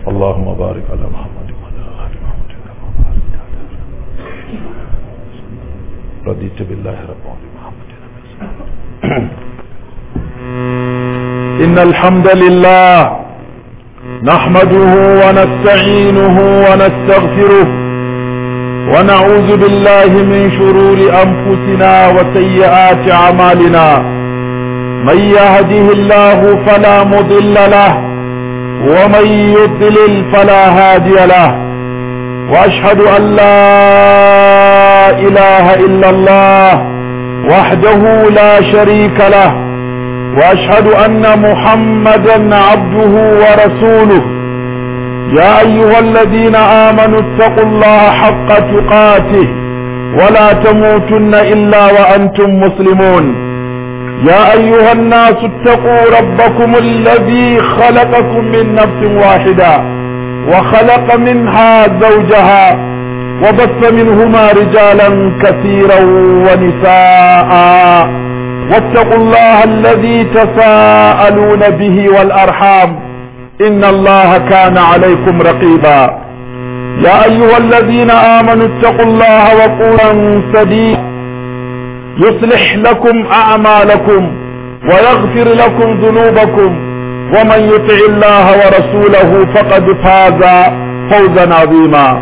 اللهم بارك على محمد وعلى آل محمد كما باركت على رضيت بالله ربا وبمحمد إن الحمد لله نحمده ونستعينه ونستغفره ونعوذ بالله من شرور أنفسنا وسيئات أعمالنا من يهده الله فلا مضل له ومن يضلل فلا هادي له واشهد ان لا اله الا الله وحده لا شريك له واشهد ان محمدا عبده ورسوله يا ايها الذين امنوا اتقوا الله حق تقاته ولا تموتن الا وانتم مسلمون يا ايها الناس اتقوا ربكم الذي خلقكم من نفس واحده وخلق منها زوجها وبث منهما رجالا كثيرا ونساء واتقوا الله الذي تساءلون به والارحام ان الله كان عليكم رقيبا يا ايها الذين امنوا اتقوا الله وقولا سديدا يصلح لكم اعمالكم ويغفر لكم ذنوبكم ومن يطع الله ورسوله فقد فاز فوزا عظيما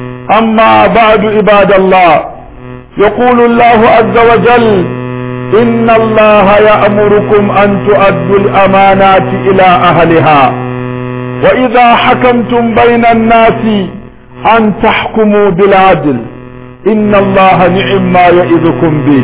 اما بعد عباد الله يقول الله عز وجل ان الله يامركم ان تؤدوا الامانات الى اهلها واذا حكمتم بين الناس ان تحكموا بالعدل ان الله نعم ما يئذكم به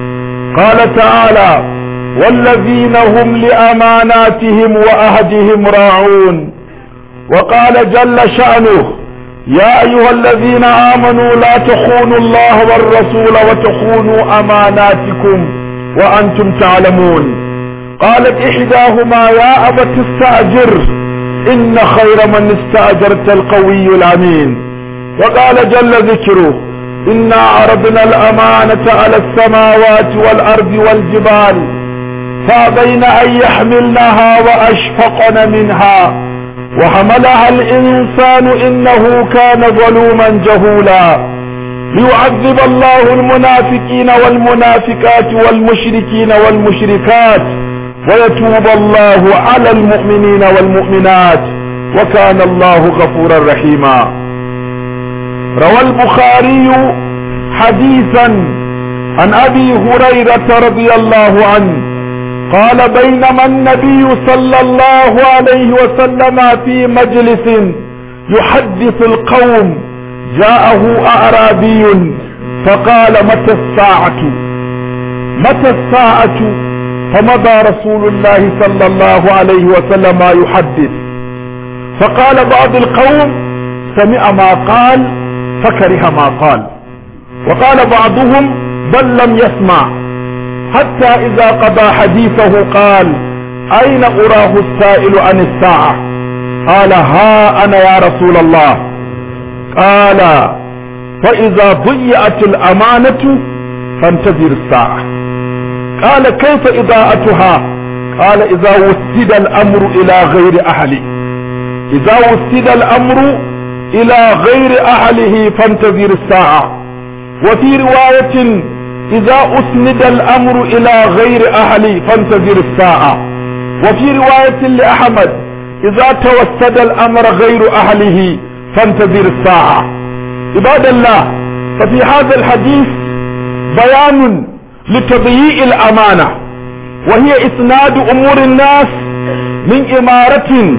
قال تعالى والذين هم لاماناتهم واهدهم راعون وقال جل شانه يا ايها الذين امنوا لا تخونوا الله والرسول وتخونوا اماناتكم وانتم تعلمون قالت احداهما يا ابت استاجر ان خير من استاجرت القوي الامين وقال جل ذكره إنا عرضنا الأمانة على السماوات والأرض والجبال فأبين أن يحملنها وأشفقن منها وحملها الإنسان إنه كان ظلوما جهولا ليعذب الله المنافقين والمنافقات والمشركين والمشركات ويتوب الله على المؤمنين والمؤمنات وكان الله غفورا رحيما روى البخاري حديثا عن ابي هريره رضي الله عنه قال بينما النبي صلى الله عليه وسلم في مجلس يحدث القوم جاءه اعرابي فقال متى الساعه متى الساعه فمضى رسول الله صلى الله عليه وسلم يحدث فقال بعض القوم سمع ما قال فكره ما قال وقال بعضهم بل لم يسمع حتى إذا قضى حديثه قال أين أراه السائل عن الساعة قال ها أنا يا رسول الله قال فإذا ضيعت الأمانة فانتظر الساعة قال كيف إضاءتها قال إذا وسد الأمر إلى غير أهله إذا وسد الأمر إلى غير أهله فانتظر الساعة وفي رواية إذا أسند الأمر إلى غير أهله فانتظر الساعة وفي رواية لأحمد إذا توسد الأمر غير أهله فانتظر الساعة عباد الله ففي هذا الحديث بيان لتضييع الأمانة وهي إسناد أمور الناس من إمارة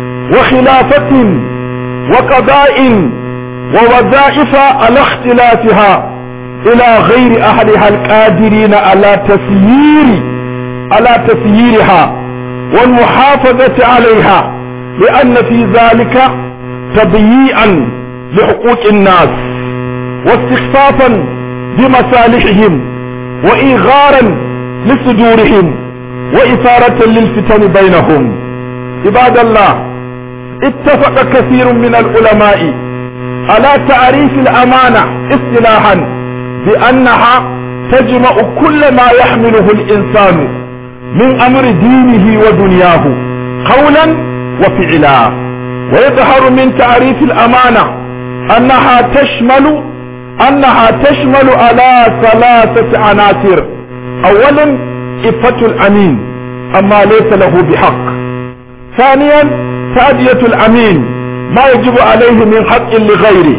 وخلافة وقضاء ووظائف على اختلافها الى غير اهلها القادرين على تسيير على تسييرها والمحافظة عليها لان في ذلك تضييعا لحقوق الناس واستخفافا بمصالحهم وايغارا لصدورهم واثارة للفتن بينهم عباد الله اتفق كثير من العلماء على تعريف الأمانة اصطلاحا بأنها تجمع كل ما يحمله الإنسان من أمر دينه ودنياه قولا وفعلا ويظهر من تعريف الأمانة أنها تشمل أنها تشمل على ثلاثة عناصر أولا إفة الأمين أما ليس له بحق ثانيا تأدية الأمين ما يجب عليه من حق لغيره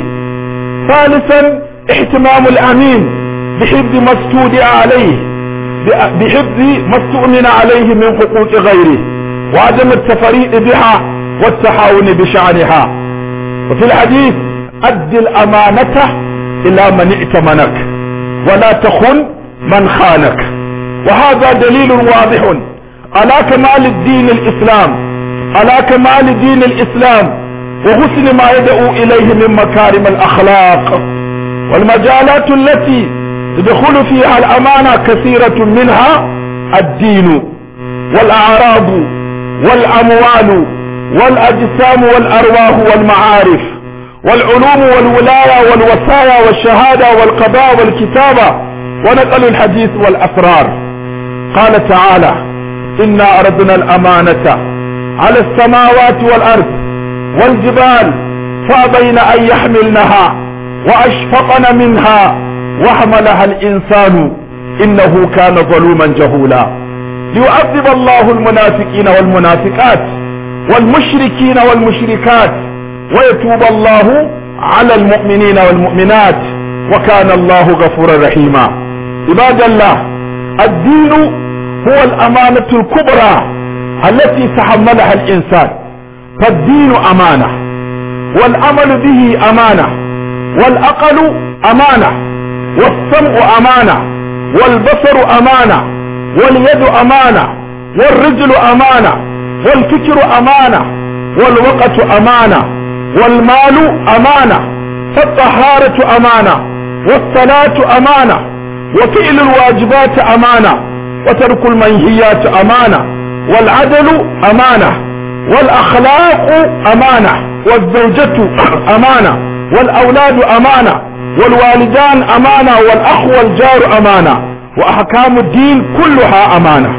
ثالثا اهتمام الأمين بحفظ ما استودع عليه بحفظ ما استؤمن عليه من حقوق غيره وعدم التفريط بها والتحاون بشأنها وفي الحديث أد الأمانة إلى من ائتمنك ولا تخن من خانك وهذا دليل واضح على كمال الدين الإسلام على كمال دين الإسلام وحسن ما يدعو إليه من مكارم الأخلاق والمجالات التي تدخل فيها الأمانة كثيرة منها الدين والأعراض والأموال والأجسام والأرواح والمعارف والعلوم والولاية والوصايا والشهادة والقضاء والكتابة ونقل الحديث والأسرار قال تعالى إنا أردنا الأمانة على السماوات والأرض والجبال فأبين أن يحملنها وأشفقن منها وحملها الإنسان إنه كان ظلوما جهولا ليعذب الله المنافقين والمنافقات والمشركين والمشركات ويتوب الله على المؤمنين والمؤمنات وكان الله غفورا رحيما عباد الله الدين هو الأمانة الكبرى التي تحملها الإنسان فالدين أمانة والعمل به أمانة والأقل أمانة والسمع أمانة والبصر أمانة واليد أمانة والرجل أمانة والفكر أمانة والوقت أمانة والمال أمانة فالطهارة أمانة والصلاة أمانة وفعل الواجبات أمانة وترك المنهيات أمانة والعدل أمانة والأخلاق أمانة والزوجة أمانة والأولاد أمانة والوالدان أمانة والأخ والجار أمانة وأحكام الدين كلها أمانة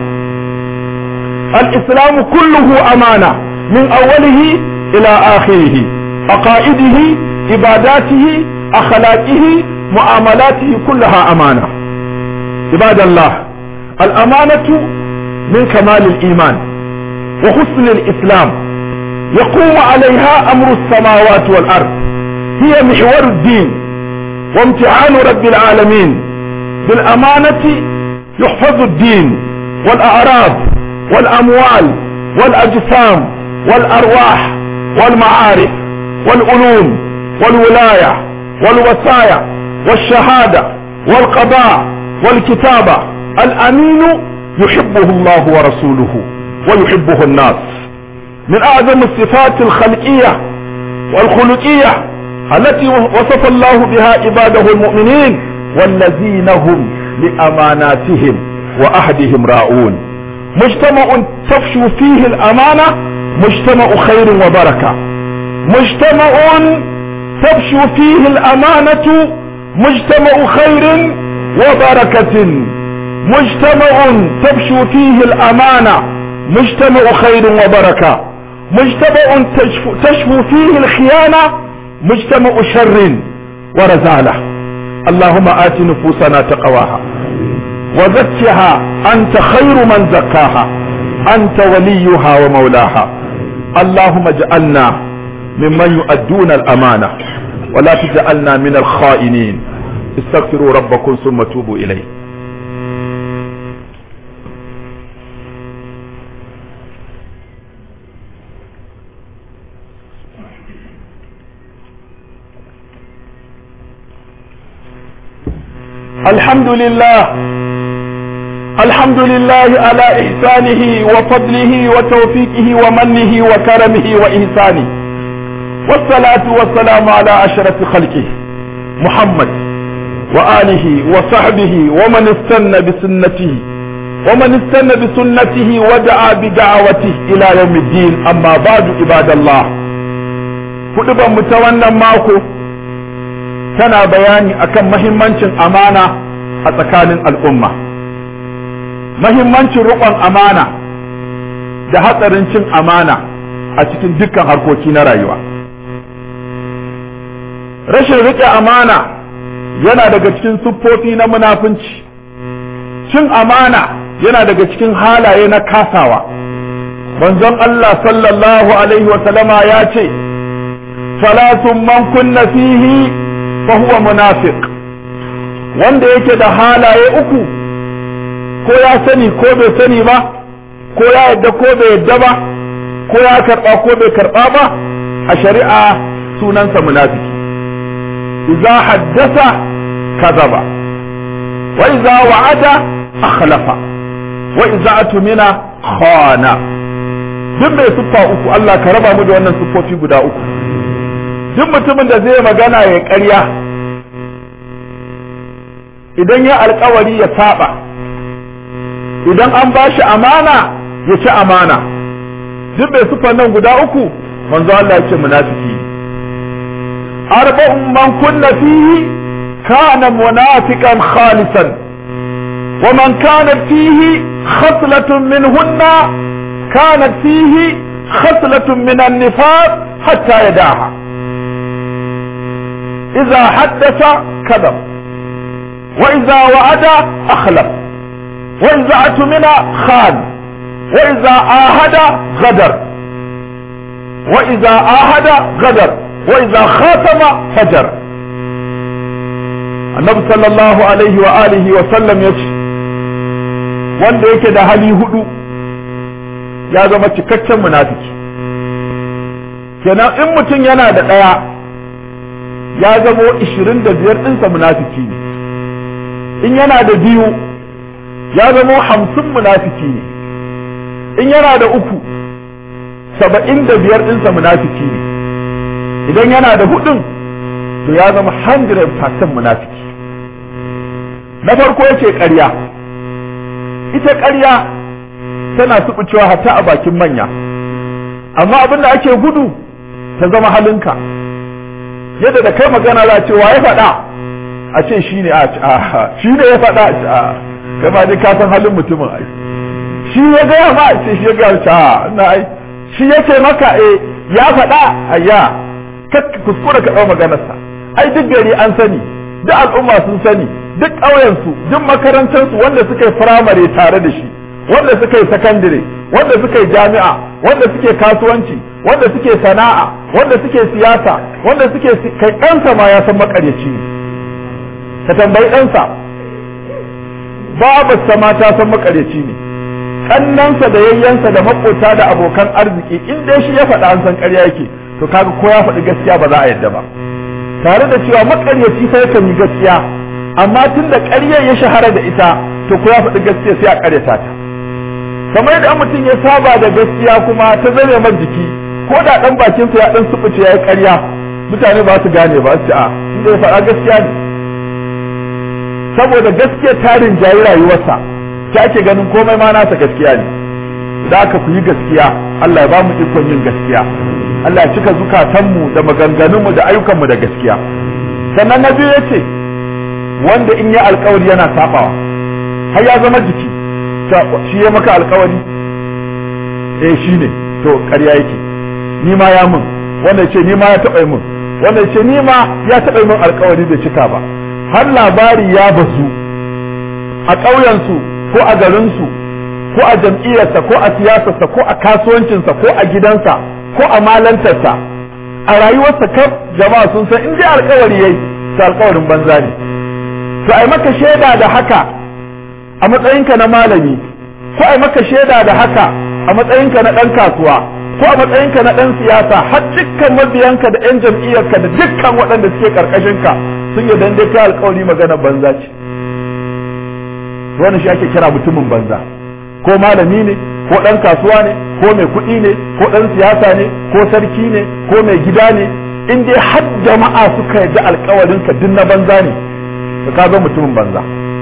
الإسلام كله أمانة من أوله إلى آخره عقائده عباداته أخلاقه معاملاته كلها أمانة عباد الله الأمانة من كمال الإيمان وحسن الإسلام يقوم عليها أمر السماوات والأرض هي محور الدين وامتحان رب العالمين بالأمانة يحفظ الدين والأعراض والأموال والأجسام والأرواح والمعارف والعلوم والولاية والوصايا والشهادة والقضاء والكتابة الأمين يحبه الله ورسوله ويحبه الناس من أعظم الصفات الخلقية والخلقية التي وصف الله بها عباده المؤمنين والذين هم لأماناتهم وأهدهم راؤون مجتمع تفشو فيه الأمانة مجتمع خير وبركة مجتمع تفشو فيه الأمانة مجتمع خير وبركة مجتمع تفشو فيه الأمانة مجتمع خير وبركة مجتمع تشفو, تشفو فيه الخيانة مجتمع شر ورزالة اللهم آت نفوسنا تقواها وزكها أنت خير من زكاها أنت وليها ومولاها اللهم اجعلنا ممن يؤدون الأمانة ولا تجعلنا من الخائنين استغفروا ربكم ثم توبوا إليه الحمد لله الحمد لله على إحسانه وفضله وتوفيقه ومنه وكرمه وإحسانه والصلاة والسلام على أشرف خلقه محمد وآله وصحبه ومن استنى بسنته ومن استنى بسنته ودعا بدعوته إلى يوم الدين أما بعد عباد الله كتب متوانا ماكو tana bayani akan mahimmancin amana a tsakanin al'umma mahimmancin riƙon amana da hatsarin cin amana a cikin dukkan harkoki na rayuwa rashin riƙe amana yana daga cikin siffofi na munafunci cin amana yana daga cikin halaye na kasawa manzon Allah sallallahu alaihi wasallama ya ce salatun man kunna fihi fa huwa munafiq wanda yake da halaye uku ko ya sani ko bai sani ba ko ya yadda ko bai yadda ba ko ya karba ko bai karba ba a shari'a sunansa munafiki idza haddasa kadaba wa idza wa'ada akhlafa wa idza atumina khana duk mai siffa uku Allah ka raba mu da wannan siffofi guda uku duk mutumin da zai magana ya ƙarya idan ya alkawari ya saba idan an ba shi amana ya ci amana duk mai siffar nan guda uku manzo Allah ya ce munafiki arba'un man kunna fihi kana munafiqan khalisan wa man kana fihi khaslatun minhunna كانت فيه خصلة من النفاق حتى يدعها إذا حدث كذب وإذا وعد أخلف وإذا أتمن خان وإذا آهد غدر وإذا آهد غدر وإذا خاتم فجر النبي صلى الله عليه وآله وسلم يقول wanda yake da hali hudu ya zama cikakken munafiki kenan in mutum yana da ɗaya ya zamo ishirin da biyar ɗinsa munafiki ne in yana da biyu ya zamo hamsin munafiki ne in yana da uku saba'in da biyar ɗinsa munafiki ne idan yana da hudun to ya zama 100% munafiki na farko yace ƙarya ita ƙarya tana suɓucewa hatta a bakin manya amma abin da ake gudu ta zama halinka yadda da kai magana za a ce wa ya faɗa a ce shi ne a shi ne ya faɗa a kai ma dai ka san halin mutumin ai shi ya gaya ma ce shi ya gaya a na ai shi ya ce maka eh ya faɗa ayya ka kuskura ka ɗau maganarsa ai duk gari an sani duk al'umma sun sani duk ƙauyensu duk makarantarsu wanda suka yi firamare tare da shi wanda suka yi sakandire wanda suka yi jami'a wanda suke kasuwanci wanda suke sana'a wanda suke siyasa wanda suke kai ɗansa ma ya san makaryaci ne ka tambayi ɗansa babarsa ma ta san makaryaci ne kannansa da yayyansa da makota da abokan arziki in dai shi ya faɗa an san ƙarya yake to kaga ko ya faɗi gaskiya ba za a yadda ba tare da cewa makaryaci sai kan yi gaskiya amma tun da ƙaryar ya shahara da ita to ko ya faɗi gaskiya sai a ƙaryata ta kamar yadda mutum ya saba da gaskiya kuma ta zame man jiki ko da ɗan bakinsa ya ɗan subuce ya yi ƙarya mutane ba su gane ba su a inda ya faɗa gaskiya ne saboda gaskiya tarin jayi rayuwarsa ta ake ganin komai ma nasa gaskiya ne da aka ku yi gaskiya Allah ya ba mu ikon yin gaskiya Allah ya cika zukatanmu da maganganunmu da ayyukanmu da gaskiya sannan na biyu ya ce wanda in yi alkawari yana sabawa har ya zama jiki shi ya maka alkawari eh shi ne to ƙarya yake ni ma ya mun wanda ce ni ma ya taɓa mun wanda ce ni ma ya taɓa mun alkawari bai cika ba har labari ya bazu a ƙauyensu ko a garinsu ko a jam'iyyarsa ko a siyasarsa ko a kasuwancinsa ko a gidansa ko a malantarsa a rayuwarsa kaf jama'a sun san in dai alkawari yayi to alkawarin banza ne to ai maka shaida da haka a matsayinka na malami ko ai maka shaida da haka a matsayinka na ɗan kasuwa ko a matsayinka na ɗan siyasa har dukkan mabiyanka da 'yan jam'iyyarka da dukkan waɗanda suke ƙarƙashinka sun yi dan dai kai alƙawari magana banza ce wannan shi ake kira mutumin banza ko malami ne ko ɗan kasuwa ne ko mai kuɗi ne ko ɗan siyasa ne ko sarki ne ko mai gida ne in dai har jama'a suka yarda alƙawarinka duk na banza ne to ka zo mutumin banza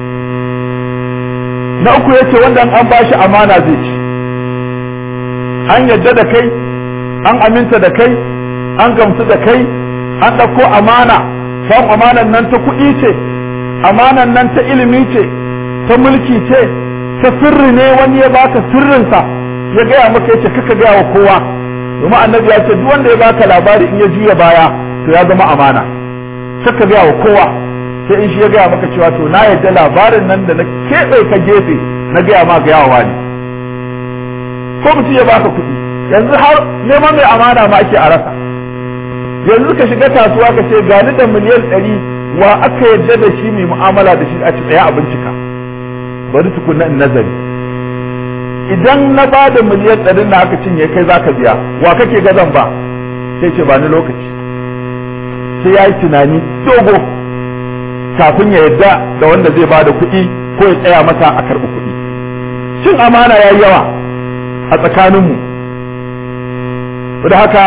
na uku yace wanda an bashi amana zai ci an yadda da kai an aminta da kai an gamsu da kai an ɗauko amana san amanan nan ta kuɗi ce amanan nan ta ilimi ce ta mulki ce ta sirri ne wani ya baka sirrinsa ya gaya maka yace kaka gaya wa kowa domin annabi ya ce duk wanda ya baka labari in ya juya baya to ya zama amana saka gaya wa kowa sai in shi ya gaya maka cewa to na yadda labarin nan da na keɓe ka gefe na gaya ma ga yawa ne ko mutum ya baka kuɗi yanzu har neman mai amana ma ake a rasa yanzu ka shiga kasuwa ka ce gani da miliyan ɗari wa aka yadda da shi mai mu'amala da shi a ci ɗaya a bincika bari tukunna in nazari idan na ba da miliyan ɗarin da aka cinye kai zaka biya wa kake ga zan ba sai ce ba ni lokaci sai ya yi tunani dogo kafin ya yadda da wanda zai ba da kuɗi ko ya tsaya masa a karɓi kuɗi cin amana ya yi yawa a tsakaninmu da haka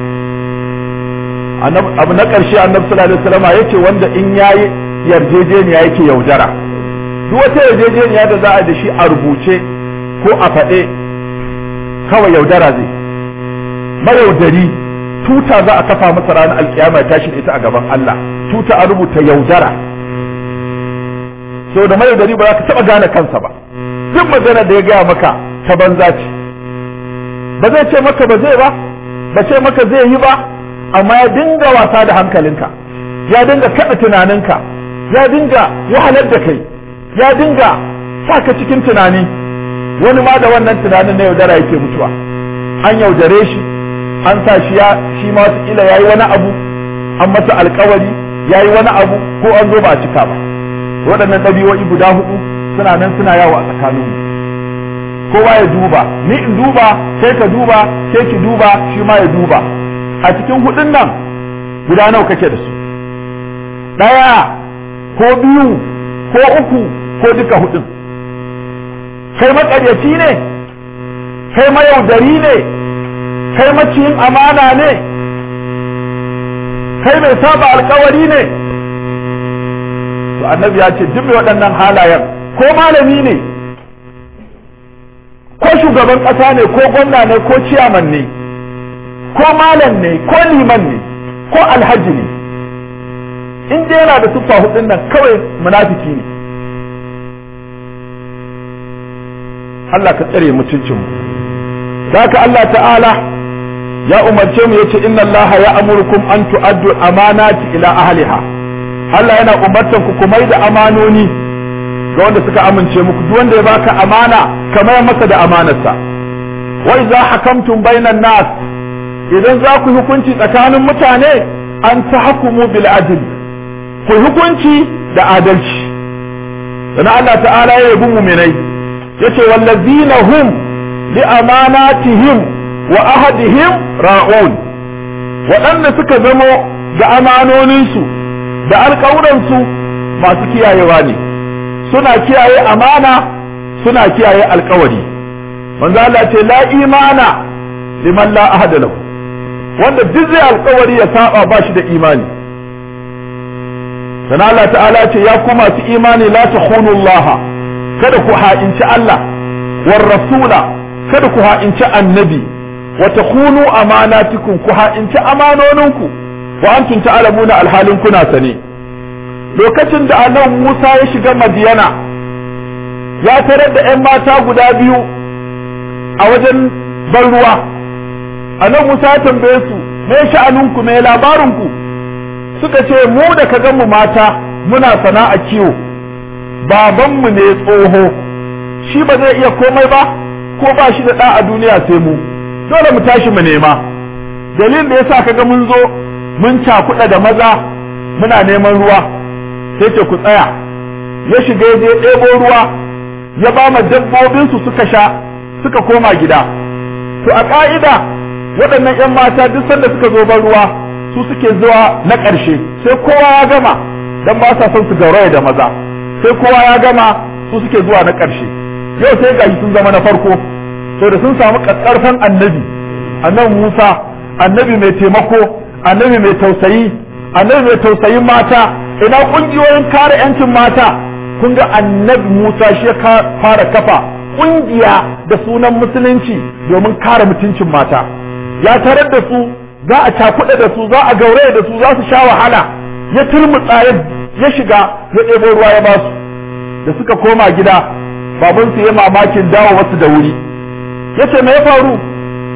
abu na ƙarshe annabi sallallahu alaihi wasallam yace wanda in yayi yarjejeniya yake yaudara duk wata yarjejeniya da za a da shi a rubuce ko a faɗe kawai yaudara zai mayaudari tuta za a kafa masa ranar alkiyama tashi da ita a gaban Allah tuta a rubuta yaudara so da mayaudari ba za ka taɓa gane kansa ba duk magana da ya gaya maka ta banza ce ba zai ce maka ba zai ba ba ce maka zai yi ba amma ya dinga wasa da hankalinka ya dinga kaɗa tunaninka ya dinga wahalar da kai ya dinga sa ka cikin tunani wani ma da wannan tunanin na yaudara yake mutuwa an yaudare shi an sa shi ya shi ma wataƙila ya yi wani abu an masa alkawari ya yi wani abu ko an zo ba a cika ba waɗannan ɗabi'o'i guda hudu suna nan suna yawo a tsakaninmu kowa ya duba ni in duba sai ka duba sai ki duba shi ma ya duba a cikin hudun nan guda nawa kake da su ɗaya ko biyu ko uku ko duka hudun kai maƙaryaci ne kai mayaudari ne kai maciyin amana ne kai mai saba alkawari ne to annabi ya ce duk mai waɗannan halayen ko malami ne ko shugaban ƙasa ne ko gwamna ne ko ciyaman ne ko malam ne ko liman ne ko alhaji ne in dai yana da siffa hudun nan kawai munafiki ne Allah ka tsare mutuncinmu haka Allah ta'ala ya umarce mu yace inna Allah ya amurkum an tu'addu amanati ila ahliha Allah yana umartan ku kuma da amanoni ga wanda suka amince muku duk wanda ya baka amana kamar masa da amanarsa wa idza hakamtum bainan nas idan za ku hukunci tsakanin mutane an tahkumu bil adl ku hukunci da adalci sannan Allah ta'ala ya yabi mu'minai yace wallazina hum li amanatihim wa ahadihim ra'un waɗanda suka zamo da amanoninsu da alƙawuransu masu kiyayewa ne suna kiyaye amana suna kiyaye alƙawari manzo Allah ce la imana liman la ahada lahu wanda duk zai alƙawari ya saba ba shi da imani sana Allah ta'ala ce ya ku masu imani la takhunu Allah kada ku ha'inci Allah war rasula kada ku ha'inci annabi wa takhunu amanatikum ku ha'inci amanoninku wa antum ta'lamuna alhalin kuna sane lokacin da annabi Musa ya shiga Madiyana ya tarar da ƴan mata guda biyu a wajen ban ruwa annabi Musa ya tambaye su me sha'aninku me labarinku suka ce mu da ka gan mu mata muna sana'a kiwo babanmu ne tsoho shi ba zai iya komai ba ko ba shi da ɗa a duniya sai mu dole mu tashi mu nema dalilin da yasa kaga mun zo mun cakuɗa da maza muna neman ruwa sai ce ku tsaya ya shiga ya je ɗebo ruwa ya ba ma dabbobinsu suka sha suka koma gida to a ƙa'ida waɗannan 'yan mata duk sanda suka zo ban ruwa su suke zuwa na ƙarshe sai kowa ya gama dan ba sa son su gauraya da maza sai kowa ya gama su suke zuwa na ƙarshe yau sai gashi sun zama na farko to da sun samu ƙarfan annabi annabi Musa annabi mai taimako annabi mai tausayi annabi mai tausayin mata ina kungiyoyin kare yancin mata kun ga annabi Musa shi ya fara kafa kungiya da sunan musulunci domin kare mutuncin mata ya tarar da su za a cakuɗa da su za a gauraya da su za su sha wahala ya turmutsa ya shiga ya ɗebo ruwa ya basu da suka koma gida babansu ya mamakin dawo wasu da wuri ya ce me ya faru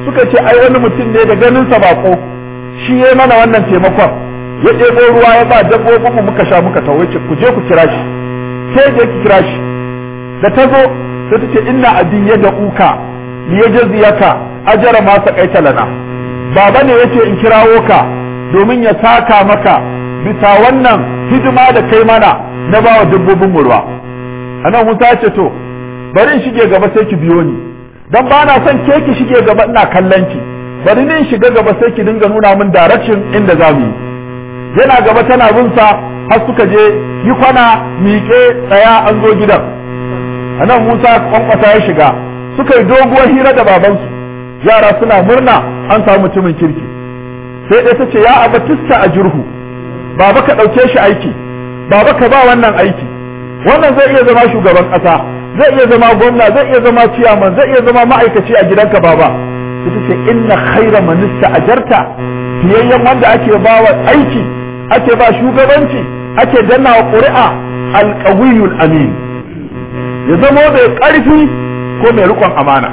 suka ce ai wani mutum ne da ganin sa bako shi ya mana wannan taimakon ya ɗebo ruwa ya ba dabbobin mu muka sha muka tawo ce ku je ku kira shi sai je ki kira shi da ta zo sai ta ce inna abin ya da uka li yajziyaka ajra ma saqaita lana baba ne yace in kirawo ka domin ya saka maka bisa wannan hidima da kai mana na bawa dabbobin mu ruwa anan Musa ya ce to bari in shige gaba sai ki biyo ni dan ba na son ke ki shige gaba ina kallon ki bari ni in shiga gaba sai ki dinga nuna min direction inda za mu yi yana gaba tana bin sa har suka je yi kwana miƙe tsaya an zo gidan anan Musa kwankwasa ya shiga suka yi doguwar hira da babansu yara suna murna an samu mutumin kirki sai ɗaya ta ce ya abatista a jirhu baba ka ɗauke shi aiki baba ka ba wannan aiki wannan zai iya zama shugaban ƙasa zai iya zama gwamna zai iya zama ciyaman zai iya zama ma'aikaci a gidanka baba ita ce inna khaira manista ajarta fiyayyen wanda ake ba wa aiki ake ba shugabanci ake danna wa ƙuri'a alƙawiyul amin ya zama mai ƙarfi ko mai riƙon amana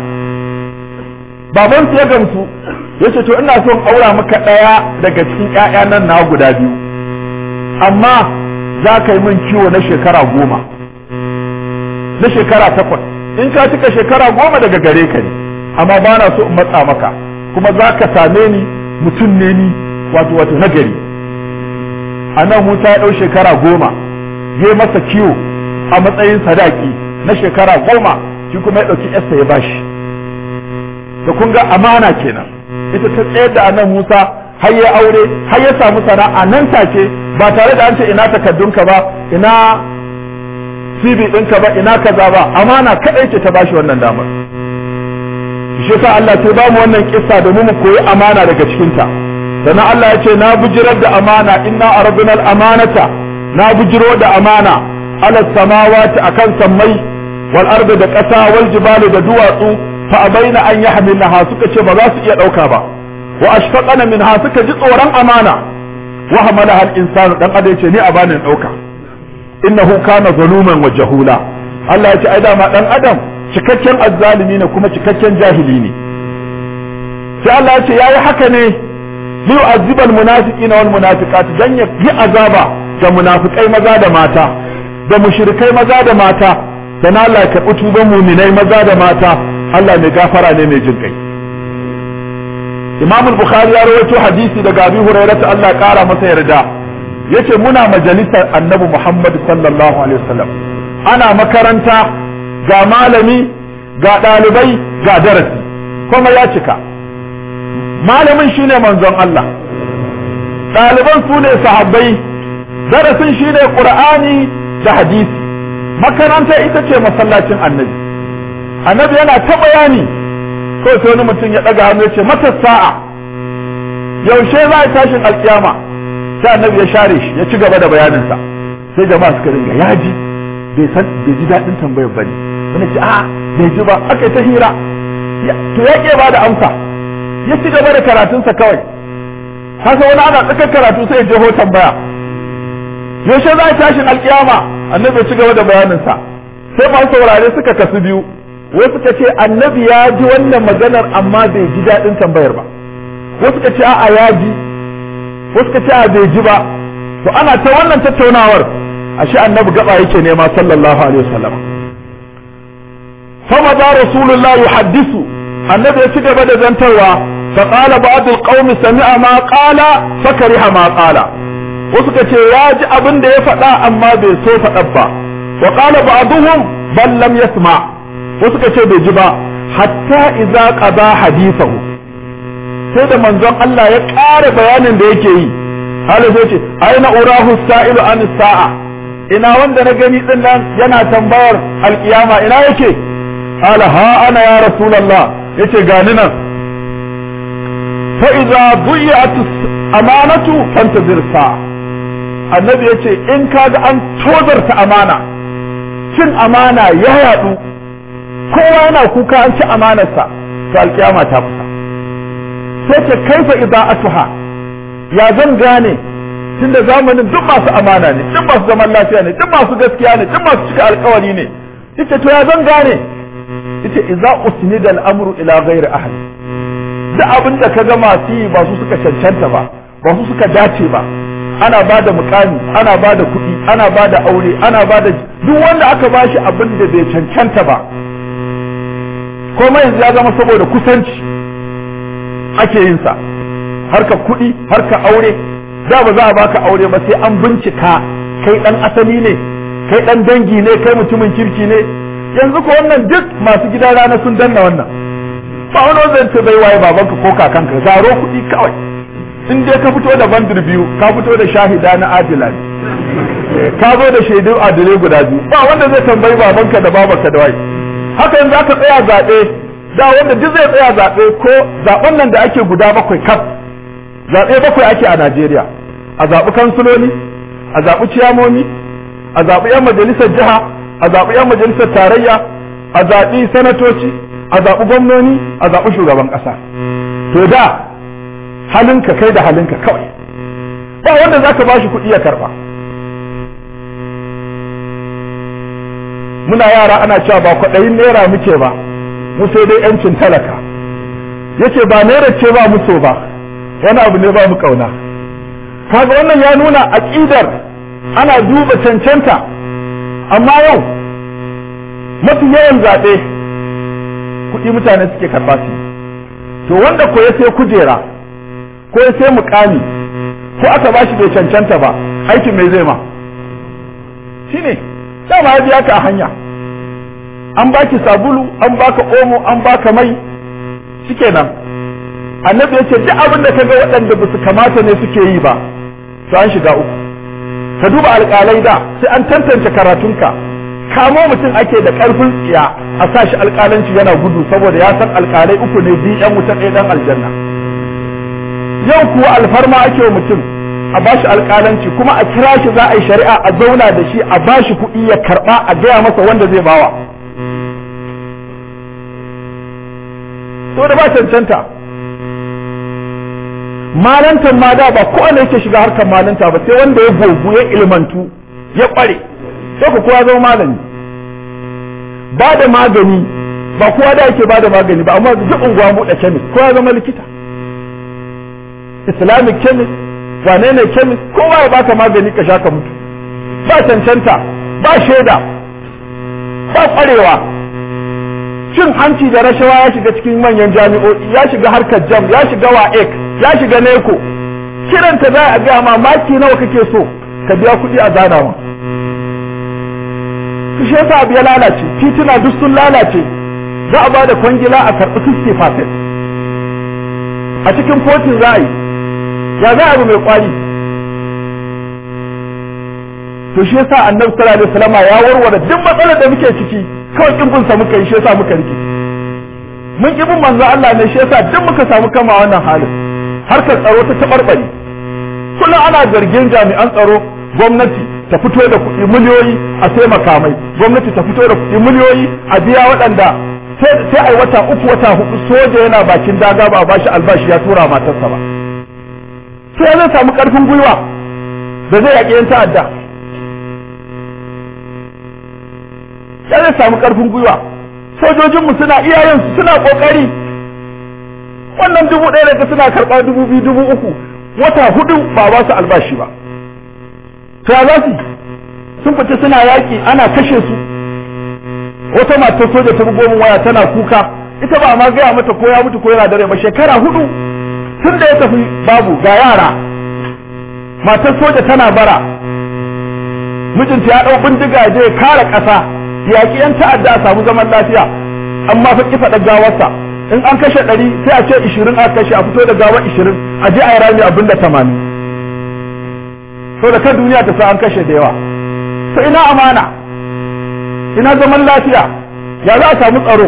baban ya gamsu ya ce to ina son aura maka ɗaya daga cikin ƴaƴa nan na guda biyu amma za ka yi min kiwo na shekara goma na shekara takwas in ka cika shekara goma daga gare ka ne amma ba na so in matsa maka kuma za ka same ni mutum ne ni wato wato nagari a nan musa ya ɗau shekara goma ya masa kiwo a matsayin sadaki na shekara goma shi kuma ya ɗauki yarsa ya bashi da kun ga amana kenan ita ta tsayar da annan musa har ya aure har ya samu sana'a nan take ba tare da an ce ina takaddunka ba ina CV ɗinka ba ina kaza ba amana kaɗai ce ta bashi wannan damar shi yasa Allah sai ba mu wannan kissa domin mu koyi amana daga cikinta sannan Allah ya ce na bujirar da amana inna aradna al-amanata na bujiro da amana ala samawati akan sammai wal ardi da ƙasa wal jibali da duwatsu fa abaina an yahmilnaha suka ce ba za su iya ɗauka ba wa ashfaqana minha suka ji tsoron amana wa hamalaha al-insanu dan adam ce ni a bani ɗauka innahu kana zaluman wa jahula Allah ya ce ai dama dan adam cikakken azzalimi ne kuma cikakken jahili ne sai Allah ya ce yayi haka ne li yu'azziba almunafiqina wal munafiqat dan ya yi azaba ga munafikai maza da mata da mushrikai maza da mata dan Allah ya karbi tuban mu'minai maza da mata Allah mai gafara ne mai jin kai Imam al-Bukhari ya rawaito hadisi daga Abi Hurairah Allah kara masa yarda yace muna majalisar Annabi Muhammad sallallahu alaihi wasallam ana makaranta ga malami ga ɗalibai ga darasi kuma ya cika malamin shine manzon Allah ɗaliban su ne sahabbai darasin shine Qur'ani da hadisi makaranta ita ce masallacin annabi annabi yana ta bayani kawai sai wani mutum ya ɗaga hannu ya ce mata sa'a yaushe za a tashin alkiyama sai annabi ya share shi ya ci gaba da bayaninsa sai jama'a suka ringa yaji bai san bai ji daɗin tambayar bane wani ce a bai ji ba aka yi ta hira to ya ke ba da amsa ya ci gaba da karatunsa kawai haka wani ana tsakar karatu sai ya jeho tambaya yaushe za a tashin alkiyama annabi ya ci gaba da bayaninsa sai masu saurare suka kasu biyu wasu suka ce annabi ya ji wannan maganar amma bai ji daɗin tambayar ba wasu suka ce a'a ya ji wasu suka ce a bai ji ba to ana ta wannan tattaunawar ashe annabi gaba yake nema sallallahu alaihi wasallam fama da rasulullah yuhaddisu annabi ya ci gaba da zantarwa fa qala ba'd alqawm sami'a ma qala fa kariha ma qala wasu ka ce ya ji abin da ya faɗa amma bai so faɗa ba wa qala ba'dhum bal lam yasma wasu ka ce bai ji ba hatta idza qada hadithahu sai da manzon Allah ya ƙara bayanin da yake yi hala zai ce aina urahu sa'ilu an sa'a ina wanda na gani din nan yana tambayar alkiyama ina yake ala ha ana ya rasulullah yace gani nan fa idza dhiyat amanatu fantazir sa'a annabi yace in kaga an tozarta amana cin amana ya yadu kowa yana kuka an ci amanarsa to alkiyama ta kusa sai ce kaifa ida'atuha ya zan gane tunda zamanin duk masu amana ne duk masu zaman lafiya ne duk masu gaskiya ne duk masu cika alkawari ne yace to ya zan gane yace idza usnida al-amru ila ghairi ahli duk abin da ka ga masu yi ba su suka cancanta ba ba su suka dace ba ana ba da mukami ana ba da kuɗi ana ba da aure ana ba da duk wanda aka ba shi abin da bai cancanta ba kuma yanzu ya zama saboda kusanci ake yin sa harka kuɗi harka aure da ba za a baka aure ba sai an bincika kai dan asali ne kai dan dangi ne kai mutumin kirki ne yanzu ko wannan duk masu gidan rana sun danna wannan ba wani zan ce bai waye babanka ko kakanka zaro kuɗi kawai in dai ka fito da bandir biyu ka fito da shahida na adila ne ka zo da shaidu adilai guda biyu ba wanda zai tambayi babanka da babanka da waye haka yanzu aka tsaya zaɓe da wanda duk zai tsaya zaɓe ko zaɓen nan da ake guda bakwai kaf zaɓe bakwai ake a Najeriya a zaɓi kansuloli a zaɓi ciyamomi a zaɓi 'yan majalisar jiha a zaɓi 'yan majalisar tarayya a zaɓi sanatoci a zaɓi gwamnoni a zaɓi shugaban ƙasa to da halinka kai da halinka kawai ba wanda za ka ba shi kuɗi ya karɓa muna yara ana cewa ba kwaɗayin naira muke ba mu sai dai yancin talaka yace ba naira ce ba mu so ba wani abu ne ba mu kauna kaga wannan ya nuna aqidar ana duba cancanta amma yau mafi yawan zaɓe kuɗi mutane suke karɓa su to wanda ko ya sai kujera ko ya sai mukami ko aka ba shi bai cancanta ba aikin mai zai ma shine dama ya biya ka a hanya an baki sabulu an baka omo an baka mai shikenan annabi ya ce duk abin da kaga waɗanda ba su kamata ne suke yi ba to an shiga uku ka duba alƙalai da sai an tantance karatunka kamo mutum ake da ƙarfin tsiya a sa shi alƙalanci yana gudu saboda ya san alƙalai uku ne biyu ɗan wuta ɗaya ɗan aljanna yau kuwa alfarma ake wa mutum a bashi alƙalanci kuma a kira shi za a yi shari'a a zauna da shi a bashi kuɗi ya karɓa a gaya masa wanda zai bawa to da ba cancanta malantan ma da ba kowane yake shiga harkar malanta ba sai wanda ya gogu ya ilmantu ya kware sai ku kowa zama malami ba da magani ba kowa da yake ba da magani ba amma duk unguwa buɗe kemis kowa zama likita islamic chemist wane ne chemist kowa ya baka magani ka sha ka mutu ba cancanta ba shaida ba kwarewa cin hanci da rashawa ya shiga cikin manyan jami'o'i ya shiga harkar jam ya shiga wa'ek ya shiga neko kiranta za a gaya ma maki nawa kake so ka biya kuɗi a zana ma su shi yasa abu ya lalace tituna duk sun lalace za a bada kwangila a karɓi 60% a cikin kotin za a yi ya za a abu mai kwari to shi yasa annabi sallallahu alaihi wasallam ya warware duk matsalar da muke ciki kawai kin bin sa muka yi shi yasa muka rike mun ki bin manzo Allah ne shi yasa duk muka samu kama wannan halin harkar tsaro ta tabarbare kullum ana zargin jami'an tsaro gwamnati ta fito da kuɗi miliyoyi a sai makamai gwamnati ta fito da kuɗi miliyoyi a biya waɗanda sai ai wata uku wata hudu soja yana bakin daga ba a bashi albashi ya tura matarsa ba sai zai samu karfin gwiwa da zai yaƙi yan ta'adda ya zai samu karfin gwiwa sojojinmu suna iyayensu suna kokari wannan dubu ɗaya da suna karɓa dubu biyu dubu uku wata hudu ba ba su albashi ba to ya za su sun fita suna yaƙi ana kashe su wata matar soja ta bugo min waya tana kuka ita ba ma gaya mata ko ya mutu ko yana dare ba shekara hudu tun da ya tafi babu ga yara matar soja tana bara mijinta ya ɗau bindiga je kare ƙasa yaƙi yan ta'adda a samu zaman lafiya amma fa kifa da gawarsa in an kashe ɗari sai a ce ishirin a kashe a fito da gawar ishirin a je a yi rami abin da tamanin so da kan duniya ta sa an kashe da yawa to ina amana ina zaman lafiya ya za a samu tsaro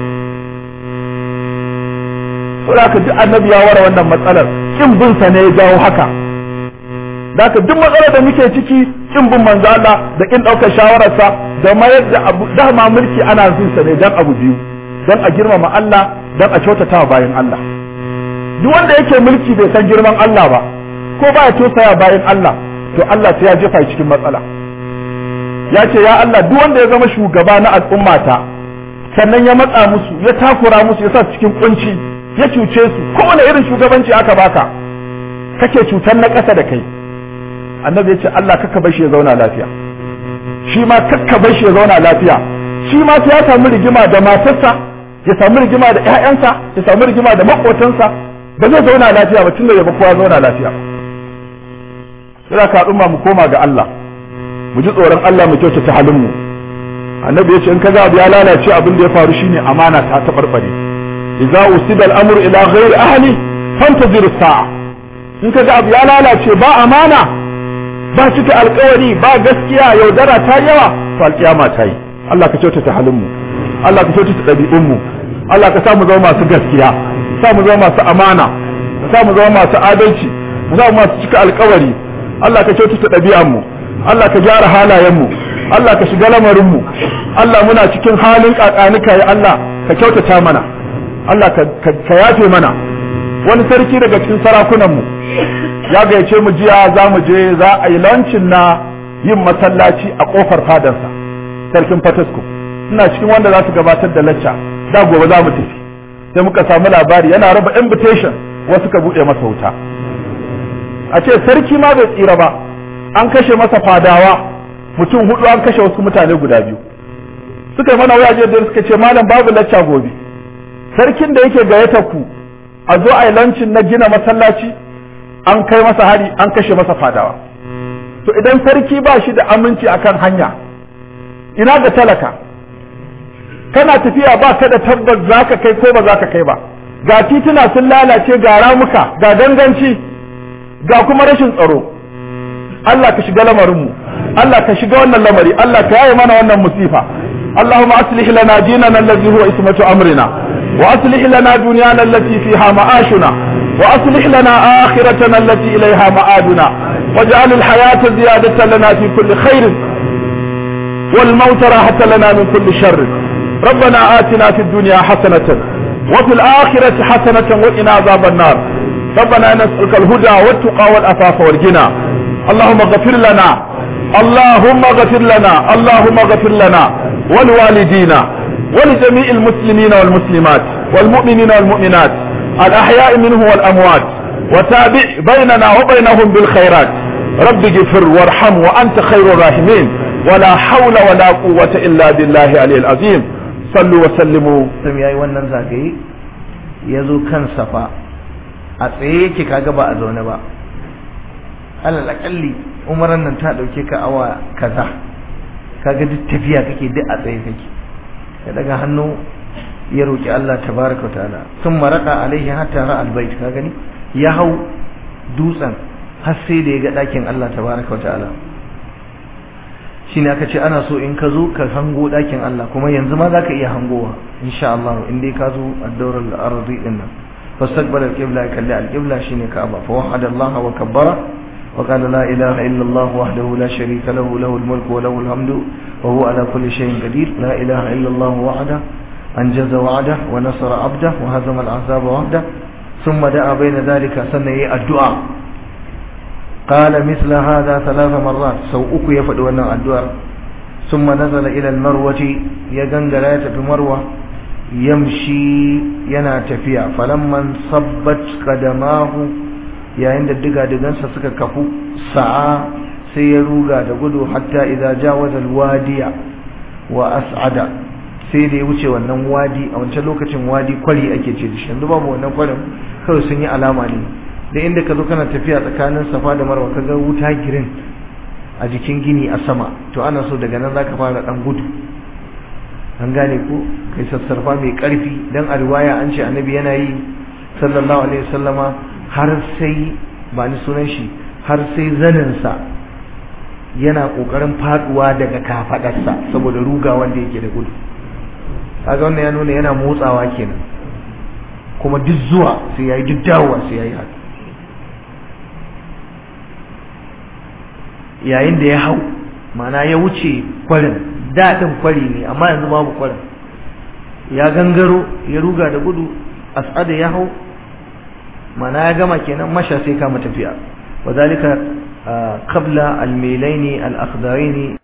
so da ka duk annabi ya ware wannan matsalar kin bin sa ne ya jawo haka da ka duk matsalar da muke ciki kin bin manzo Allah da kin daukar shawararsa da mayar da abu dama mulki ana bin sa ne dan abu biyu dan a girmama Allah dan a kyautata bayan Allah duk wanda yake mulki bai san girman Allah ba ko baya tosaya bayan Allah to Allah sai ya jefa cikin matsala ya ce ya Allah duk wanda ya zama shugaba na al'ummata sannan ya matsa musu ya takura musu ya sa cikin kunci ya cuce su kowane irin shugabanci aka baka kake cutar na ƙasa da kai annabi ya ce Allah kakka bar shi ya zauna lafiya shi ma kakka bar shi ya zauna lafiya shi ma sai ya samu rigima da matarsa ya samu rigima da ƴaƴansa ya samu rigima da maƙotansa ba zai zauna lafiya ba tunda ya ba kowa zauna lafiya sai ka al'umma mu koma ga Allah mu ji tsoron Allah mu kyautata halin mu annabi ya ce in kaga abu ya lalace abin da ya faru shine amana ta tabarbare idza usida al-amru ila ghairi ahli fantazir sa'a in kaga abu ya lalace ba amana ba cika alkawari ba gaskiya yaudara ta yawa to alkiyama ta yi Allah ka kyautata halin mu Allah ka kyautata ɗabi'un mu Allah ka sa mu zama masu gaskiya sa mu zama masu amana ka sa mu zama masu adalci mu zama masu cika alkawari Allah ka kyautata ɗabi'an mu Allah ka gyara halayen mu Allah ka shiga lamarin mu Allah muna cikin halin kakanika ya Allah ka kyautata mana Allah ka yafe mana wani sarki daga cikin sarakunan mu ya gayyace mu jiya za mu je za a yi lancin na yin masallaci a kofar fadarsa sarkin Fatasko ina cikin wanda za su gabatar da lacca da gobe za mu tafi sai muka samu labari yana raba invitation wasu ka buɗe masa wuta a ce sarki ma bai tsira ba an kashe masa fadawa mutum hudu an kashe wasu mutane guda biyu suka yi mana waje da suka ce malam babu lacca gobe sarkin da yake gayyata ku a zo a yi lancin na gina masallaci an kai masa hari an kashe masa fadawa to idan sarki ba shi da aminci akan hanya ina ga talaka kana tafiya ba ka da tabbas za ka kai ko ba za ka kai ba ga tituna sun lalace ga ramuka ga ganganci ga kuma rashin tsaro Allah ka shiga lamarinmu Allah ka shiga wannan lamari Allah ka yaye mana wannan musifa اللهم أصلح لنا ديننا الذي هو اسمة أمرنا وأصلح لنا دنيانا التي فيها معاشنا وأصلح لنا آخرتنا التي إليها معادنا واجعل الحياة زيادة لنا في كل خير والموت راحة لنا من كل شر ربنا آتنا في الدنيا حسنة وفي الآخرة حسنة وقنا عذاب النار ربنا نسألك الهدى والتقى والأفاف والغنى اللهم اغفر لنا اللهم اغفر لنا اللهم اغفر لنا ولوالدينا ولجميع المسلمين والمسلمات والمؤمنين والمؤمنات الأحياء منه والأموات وتابع بيننا وبينهم بالخيرات رب اغفر وارحم وأنت خير الراحمين ولا حول ولا قوة إلا بالله علي العظيم صلوا وسلموا yayi wannan zagaye ya zo kan safa a tsaye yake kaga ba a zaune ba alal akalli umaran nan ta dauke ka awa kaza kaga duk tafiya kake duk a tsaye kake ya daga hannu ya roki Allah tabaraka ta'ala sun maraka alaihi hatta ra albayt ka gani ya hau dutsen har sai da ya ga dakin Allah tabaraka ta'ala shine aka ce ana so in ka zo ka hango dakin Allah kuma yanzu ma zaka iya hangowa insha Allah in dai ka zo ad-dawr al-ardi din nan fastaqbal al-qibla kalli al-qibla shine Ka'aba fa wahada Allah wa kabbara وقال لا إله إلا الله وحده لا شريك له له الملك وله الحمد وهو على كل شيء قدير لا إله إلا الله وحده أنجز وعده ونصر عبده وهزم الأحزاب وحده ثم دعا بين ذلك سنة الدعاء قال مثل هذا ثلاث مرات سوءك يفدونا الدعاء ثم نزل إلى المروة يغنغ لا في مروة يمشي ينا تفيا فلما انصبت قدماه yayin da diga-digansa suka kafu sa'a sai ya ruga da gudu hatta idza jawaza alwadiya wa as'ada sai da ya wuce wannan wadi a wancan lokacin wadi kwari ake ce da shi yanzu babu wannan kwarin kawai sun yi alama ne da inda ka zo kana tafiya tsakanin safa da marwa ka ga wuta girin a jikin gini a sama to ana so daga nan zaka fara dan gudu an gane ko kai sassarfa mai karfi dan a riwaya an ce annabi yana yi sallallahu alaihi wasallama har sai ba ni sunan shi har sai zaninsa yana kokarin faduwa daga kafadarsa saboda ruga wanda yake da gudu kaga wannan ya nuna yana motsawa kenan kuma duk zuwa sai yayi duk dawowa sai yayi haka yayin da ya hau mana ya wuce kwarin daɗin kwari ne amma yanzu babu kwarin ya gangaro ya ruga da gudu as'ada ya hau mana ya gama kenan masha sai kama tafiya wa zalika qabla al-milaini al-akhdaraini